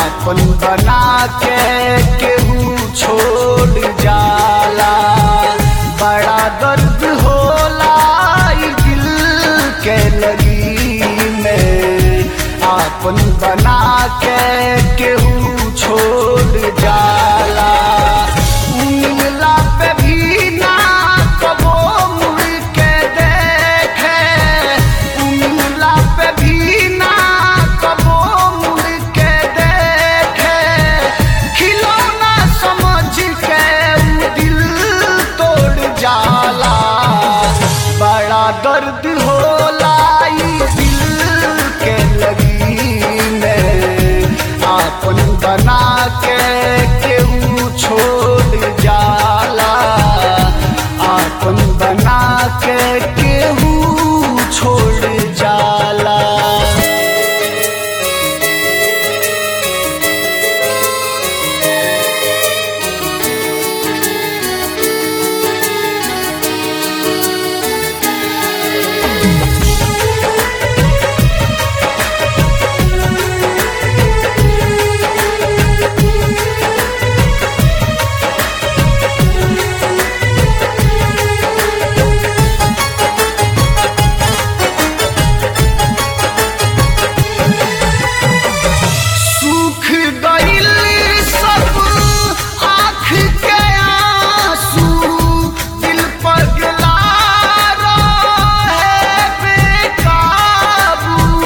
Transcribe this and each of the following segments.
आपन बना के केहू छोड़ जाला बड़ा दर्द होला ई दिल के लगी में आपन बना के केहू छोड़ जाला मिलला पे भी ना कबो मुड़ के देखे मिलला पे भी ना कबो मुड़ के देखे खिलौना समझ के उ दिल तोड़ जाला बड़ा दर्द होला ई दिल के लगी में आपन बना के केहू छोड़ जाला आपन बना के केहू छोड़ जाला सूख गइल सब आँख के आंसू दिल पगला रहे बेकाबू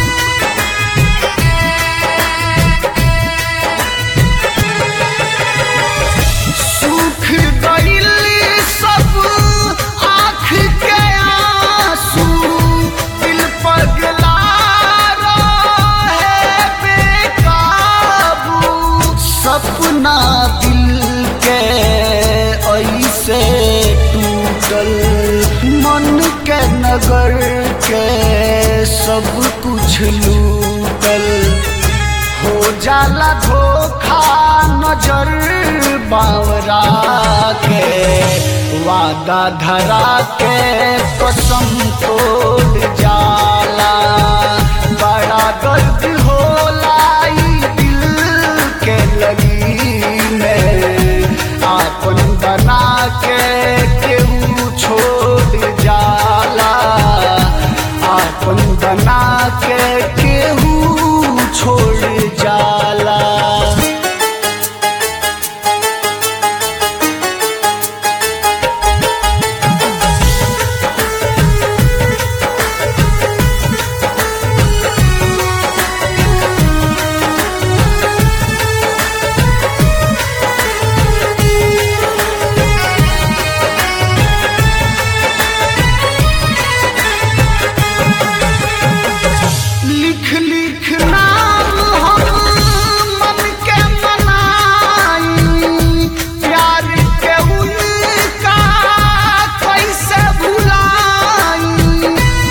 सूख गइल सब आँख के आंसू दिल पगला रहे बेकाबू सपना दिल के ऐसे टूटल मन के नगर के सब कुछ लूटल हो जाला धोखा नजर बावरा के वादा धरा के कसम तोड़ जाला बड़ा दर्द होला ई दिल के लगी में आपन बना के केहू छोड़ जाला आपन बना के केहू छोड़ जाला लिख लिख नाम हम मन के मनाई प्यार के उनका कैसे भुलाई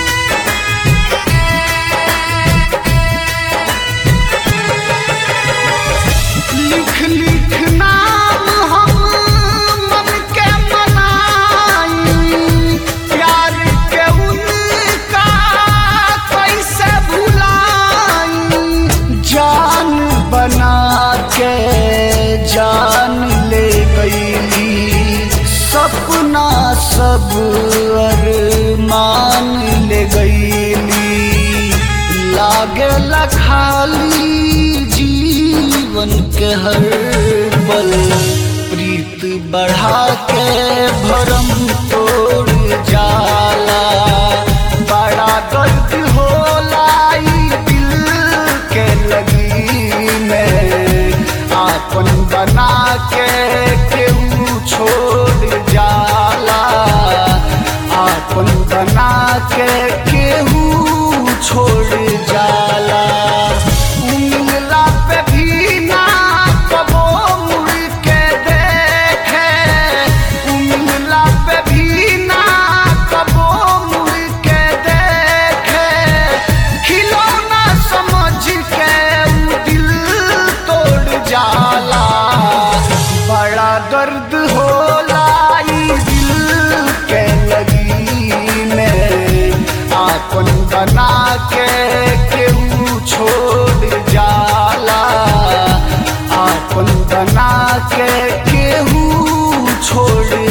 लिख लिख नाम हम मन के मनाई प्यार के उनका कैसे भुलाई जान बना के जान ले गईली सपना सब अरमान ले गईली लागे खाली जीवन के हर पल प्रीत बढ़ा के भरम तोड़ जाला बड़ा दर्द होला ई दिल के लगी में आपन बना के केहू छोड़ जाला आपन बना के केहू छोड़ जाला मिलला पे भी ना कबो मुड़ के देखे मिलला पे भी ना कबो मुड़ के देखे खिलौना समझ के उ दिल तोड़ जाला बड़ा दर्द होला ई दिल के लगी में आपन बना के केहू छोड़ जाला के केहू छोड़